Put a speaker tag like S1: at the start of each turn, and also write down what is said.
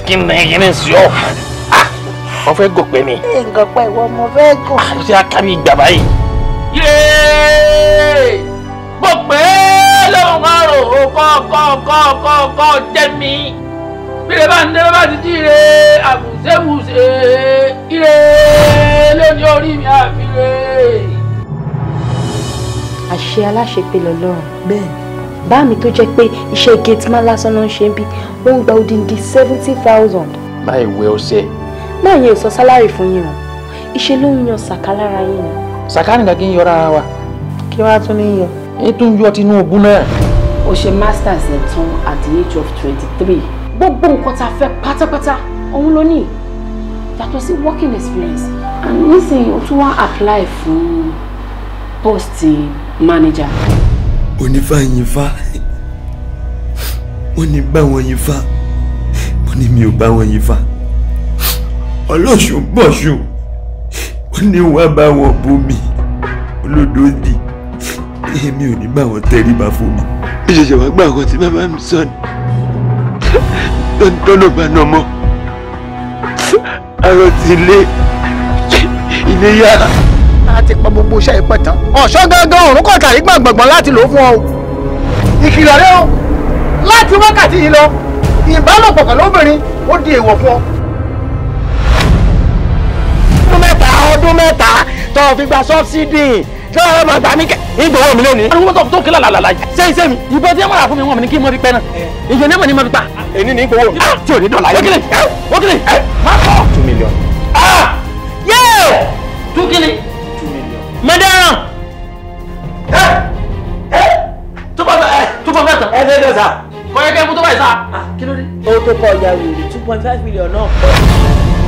S1: kí ni kí ni sí ọ wọ́n fẹ́ gòpẹ́ ni
S2: nǹkan pẹ̀ ìwọ ọmọ fẹ́ gùn.
S1: ó ti akábí ìgbà báyìí. yéé mo pè é lóhùn ọrùn ó kọ́ kọ́ kọ́ kọ́ kọ́ jẹ́ mi bílẹ̀ bá ń dé bá ti jíire àbùsẹ̀bùsẹ̀ ire lónìí orí mi àfihàn.
S3: àṣẹ aláṣepé lọ́lọ́run
S2: bẹ́ẹ̀
S3: bá mi tó jẹ́ pé iṣẹ́ gate man lásán náà ń ṣe ń bí wọ́n ń gba odindi seventy thousand
S1: máa wẹ ọṣẹ
S3: máa yẹ ò sọ sálárì fún yín o iṣẹ́ ló ń yan sàkà lára yín ni.
S1: sàkáàní kan kí n yọra ara wa
S2: kí wàá tún ní yọ.
S1: èyí tó ń yọ Tinubu náà.
S4: ó ṣe masters ẹ̀ tán at the age of twenty three gbogbo nǹkan tá a fẹ́ pátápátá òun ló ní yàtọ̀ sí working experience and nísìnyí o tún wá apply fún post manager.
S5: onífàyìnfà wọ́n ní bá wọn yin fa wọ́n ní mi ò bá wọn yin fa ọlọ́ṣun bọ̀ṣun wọ́n ní wá bá wọn bomi olódòdì èmi ò ní bá wọn tẹríba fún mi. bí ṣẹ̀ṣẹ̀ wá gbà kan tí bàbá mi sọ ni tọ́nà bá nà mọ́ àrò tí ilé ilé yá.
S2: a ti pa gbogbo iṣẹ́ ìpẹ́ tán. ọ̀ṣọ́ gángan òrùn kọ̀ọ̀tà rí gbọ̀ngbọ̀ngbọ̀n láti lò ó fún ọ o. ìkìlọ̀ rẹ o láti wákàtí yìí lọ ìbálòpọ̀ pẹ̀lú obìnrin ó di èèwọ̀ fún ọ. ọdún mẹ́ta ọdún mẹ́ta tó o fi gba sọ́bsidì tó o máa gbà mí kẹ́ ìgbòho mi lónìí.
S1: ariwo tó tó kílà làlàlà yìí.
S2: sẹ́yìn sẹ́mi
S1: ìbọn tí wọ́n rà fún mi wọ́n mi ní kí n mọ fi pẹ́ náà ìjọ ní mọ̀ ní mọ̀ fi pa.
S2: èyí ní ìgbòho mi tí ò ní dọ̀là yẹn.
S1: wọ́kìlì wọ́kìlì má kọ́.
S2: two million.
S1: yéè tú kíni. mẹ́dẹ́rán. tó bá fẹ́ tó bá fẹ́ tán.
S2: ẹ ṣe é sà.
S1: kọ́ yẹ kẹ́ fún tó báyìí sá.
S2: kí ló dé. ó tó kọ ìyá wèrè two point five million náà.